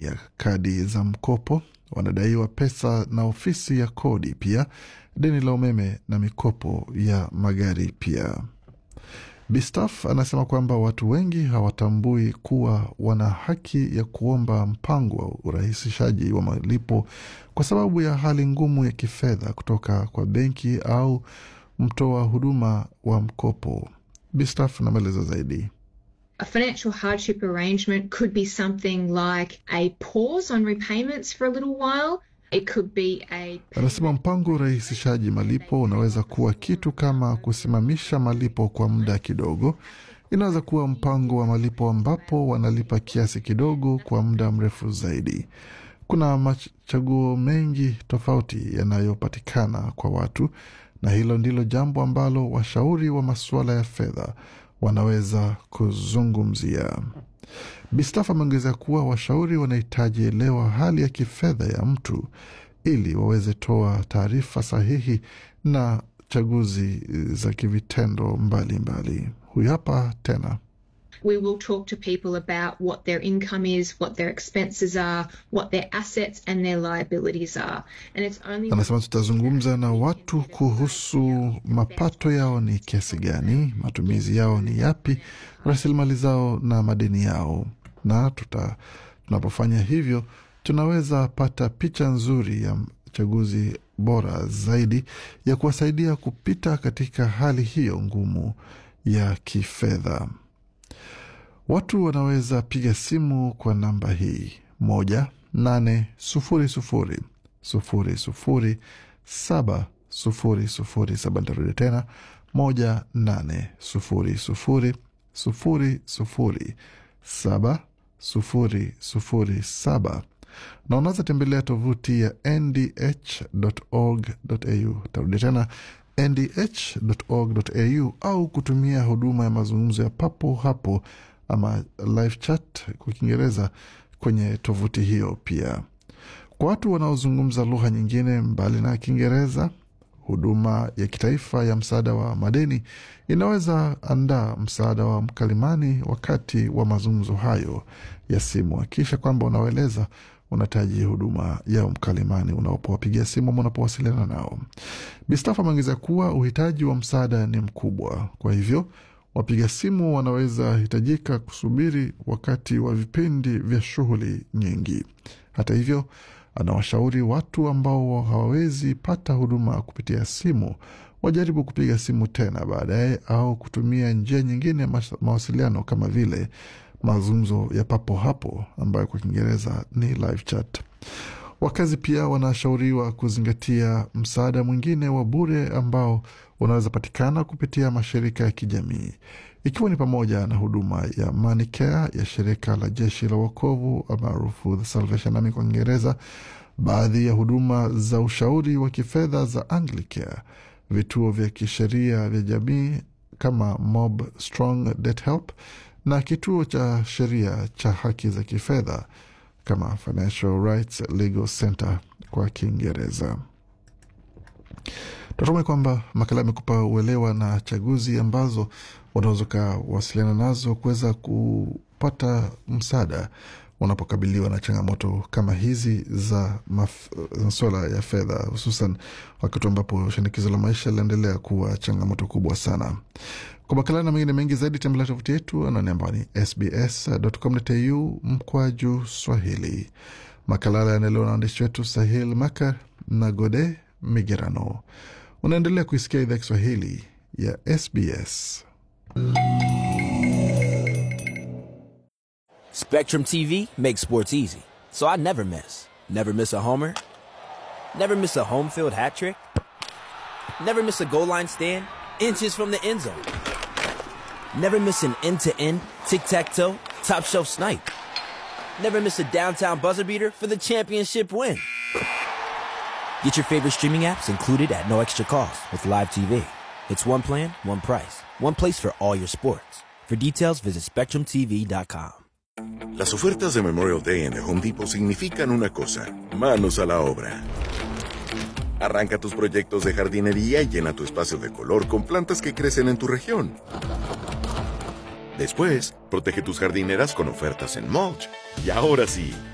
ya kadi za mkopo, wanadaiwa pesa na ofisi ya kodi, pia deni la umeme na mikopo ya magari pia. Bistaf anasema kwamba watu wengi hawatambui kuwa wana haki ya kuomba mpango wa urahisishaji wa malipo kwa sababu ya hali ngumu ya kifedha kutoka kwa benki au mtoa huduma wa mkopo. Bistaf na maelezo zaidi. A financial hardship arrangement could be something like a pause on repayments for a little while. It could be a Anasema mpango wa urahisishaji malipo unaweza kuwa kitu kama kusimamisha malipo kwa muda kidogo. Inaweza kuwa mpango wa malipo ambapo wanalipa kiasi kidogo kwa muda mrefu zaidi. Kuna machaguo mengi tofauti yanayopatikana kwa watu, na hilo ndilo jambo ambalo washauri wa masuala ya fedha wanaweza kuzungumzia. Bistaf ameongezea kuwa washauri wanahitaji elewa hali ya kifedha ya mtu ili waweze toa taarifa sahihi na chaguzi za kivitendo mbalimbali. Huyu hapa tena. we will talk to people about what their income is, what their expenses are, what their assets and their liabilities are. And it's only Anasema tutazungumza na watu kuhusu mapato yao ni kiasi gani, matumizi yao ni yapi, rasilimali zao na madeni yao, na tuta, tunapofanya hivyo tunaweza pata picha nzuri ya chaguzi bora zaidi ya kuwasaidia kupita katika hali hiyo ngumu ya kifedha. Watu wanaweza piga simu kwa namba hii moja nane sufuri sufuri sufuri sufuri saba sufuri sufuri saba. Ntarudi tena moja nane sufuri sufuri sufuri sufuri saba sufuri sufuri saba na unaweza tembelea tovuti ya ndh.org.au. Tarudi tena ndh.org.au au kutumia huduma ya mazungumzo ya papo hapo ama live chat kwa Kiingereza kwenye tovuti hiyo. Pia kwa watu wanaozungumza lugha nyingine mbali na Kiingereza, huduma ya kitaifa ya msaada wa madeni inaweza andaa msaada wa mkalimani wakati wa mazungumzo hayo ya simu. Hakikisha kwamba unawaeleza unahitaji huduma ya mkalimani unapowapigia simu ama unapowasiliana nao. Bistaf ameongeza kuwa uhitaji wa msaada ni mkubwa, kwa hivyo wapiga simu wanaweza hitajika kusubiri wakati wa vipindi vya shughuli nyingi. Hata hivyo, anawashauri watu ambao hawawezi pata huduma kupitia simu wajaribu kupiga simu tena baadaye au kutumia njia nyingine ya mas- mawasiliano kama vile mazungumzo ya papo hapo ambayo kwa Kiingereza ni live chat. Wakazi pia wanashauriwa kuzingatia msaada mwingine wa bure ambao unaweza patikana kupitia mashirika ya kijamii ikiwa ni pamoja na huduma ya Money Care ya shirika la jeshi la wokovu maarufu The Salvation Army kwa Kiingereza, baadhi ya huduma za ushauri wa kifedha za Anglicare, vituo vya kisheria vya jamii kama Mob Strong Debt Help na kituo cha sheria cha haki za kifedha kama Financial Rights Legal Center kwa Kiingereza. Tunatumai kwamba makala amekupa uelewa na chaguzi ambazo unaweza ukawasiliana nazo kuweza kupata msaada unapokabiliwa na changamoto kama hizi za maf- masuala ya fedha, hususan wakati ambapo shinikizo la maisha linaendelea kuwa changamoto kubwa sana. Kwa makala na mengine mengi zaidi, tembelea tovuti yetu anwani ambayo ni sbs.com.au mkwaju Swahili. Makala haya yanaelewa na waandishi wetu Sahil Makar na Gode Migerano. Unaendelea kuisikia idhaa Kiswahili ya SBS. Spectrum TV makes sports easy, so I never miss. Never miss a homer. Never miss a home field hat trick. Never miss a goal line stand. Inches from the end zone. Never miss an end to end, tic tac toe, top shelf snipe. Never miss a downtown buzzer beater for the championship win. Get your favorite streaming apps included at no extra cost with Live TV. It's one plan, one price, one place for all your sports. For details, visit SpectrumTV.com. Las ofertas de Memorial Day en The Home Depot significan una cosa, manos a la obra. Arranca tus proyectos de jardinería y llena tu espacio de color con plantas que crecen en tu región. Después, protege tus jardineras con ofertas en mulch. Y ahora sí,